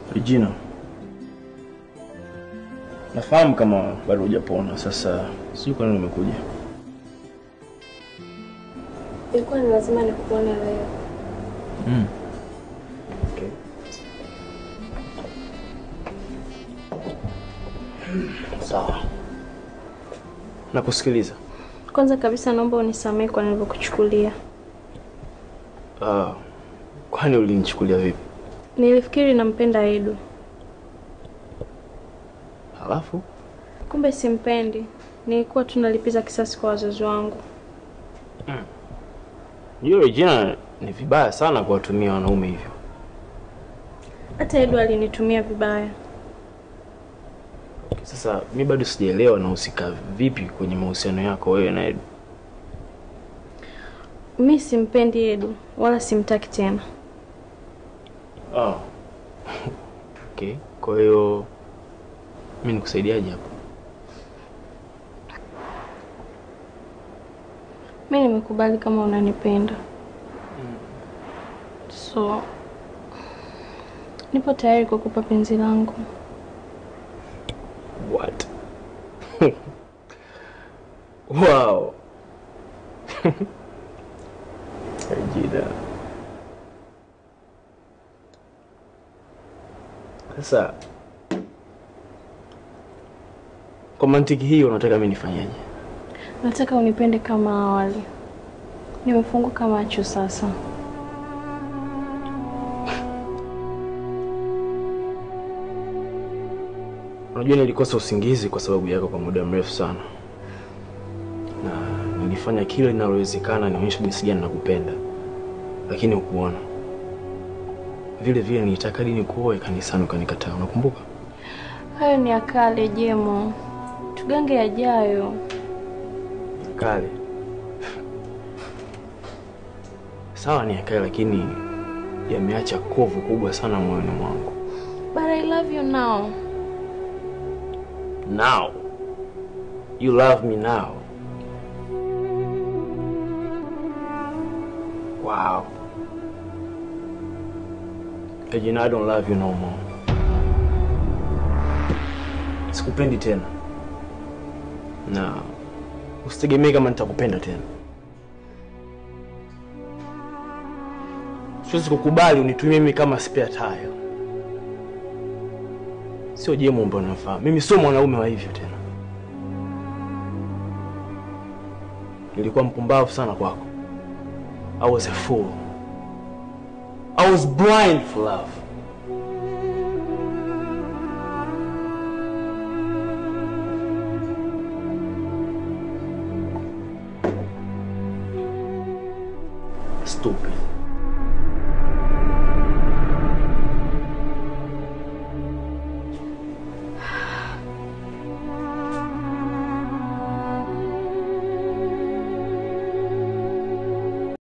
Regina, nafahamu kama bado hujapona. Sasa sijui kwa nini umekuja. Ilikuwa ni lazima nikuone leo. Mm. Okay. Sawa, nakusikiliza. Kwanza kabisa naomba unisamehe kwa nilivyokuchukulia. Ah, kwani ulinichukulia vipi? Nilifikiri nampenda Edu, Halafu kumbe simpendi. Nilikuwa tunalipiza kisasi kwa wazazi wangu. hiyo Regina, ni vibaya sana kuwatumia wanaume hivyo. Hata Edu alinitumia vibaya. Sasa mi bado sijaelewa nahusika vipi kwenye mahusiano yako wewe na Edu. Mi simpendi Edu wala simtaki tena. Ah. Okay, kwa hiyo mi nikusaidiaje hapo? Mi nimekubali kama unanipenda, so nipo tayari kukupa penzi langu. What? wow. Regina. Sasa kwa mantiki hii unataka mimi nifanyaje? Nataka unipende kama awali. Nimefunguka macho sasa. Unajua nilikosa usingizi kwa sababu yako kwa muda mrefu sana, na nilifanya kile linalowezekana nionyeshe jinsi gani nakupenda, lakini hukuona. Vile vile nilitaka hadi nikuoe kanisani, ukanikataa. Unakumbuka? Hayo ni ya kale, Jemo. Tugange yajayo. Kale sawa, ni ya kale, lakini yameacha kovu kubwa sana moyoni mwangu. But I love you now. Now you love me now. Wow. Regina, I don't love you no more. Sikupendi tena, na usitegemee kama nitakupenda tena. Siwezi kukubali unitumie mimi kama spare tire. Sio Jemo ambaye unamfahamu. Mimi sio mwanaume wa hivyo tena. Nilikuwa mpumbavu sana kwako. I was a fool. I was blind for love. Stupid.